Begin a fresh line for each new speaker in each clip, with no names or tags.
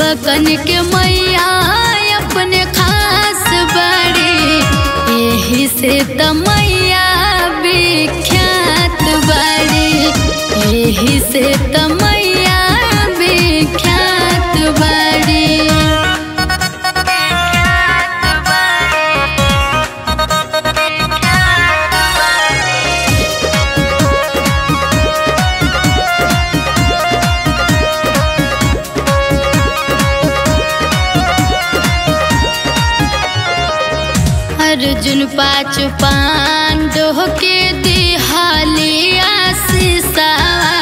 सेवकन के मैया अपने खास बड़े यही से त मैया विख्यात बड़े यही से त मैया विख्यात बड़े अर्जुन पाँच पांडव के दिहालिया सीसावा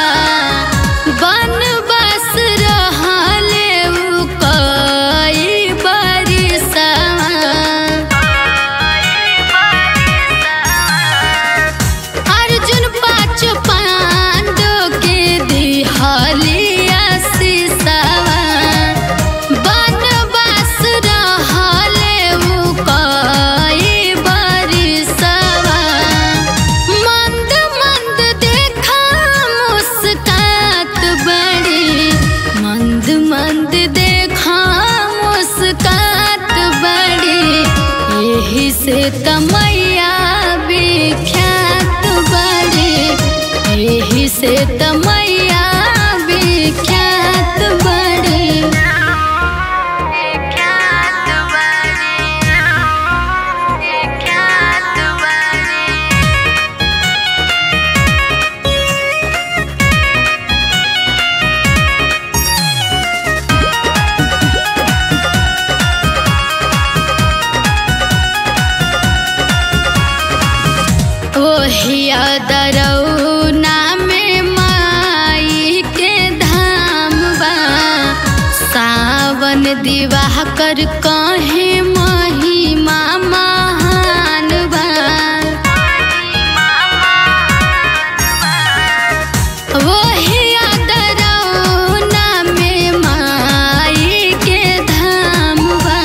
बनवास रहले उ कई बरिसवा अर्जुन पाँच पांडव के दिहालिया सीसावा बनवास रहले उ कई बरिसवा मंद मंद देखा मुस्कात बड़ी मंद मंद देखा मुस्कात बड़ी यही से तमैया विख्यात बड़ी यही से तमैया विख्यात बड़ी ओहिया दरौना में माई के धाम बा सावन दिवाह कर कहे महिमा महान बा ओहिया दरौना में माई के धाम बा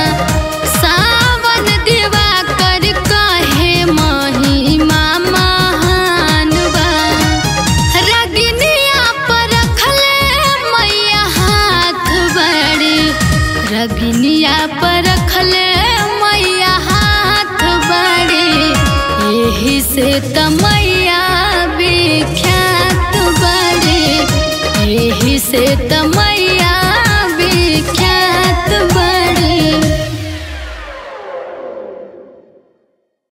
सावन दिवा कर कहे महिमा महान बा रगनिया पर रखले मैया हाथ बड़े रगनिया पर रखले मैया हाथ बड़े यही से तमैया विख्यात बड़े यही से तमैया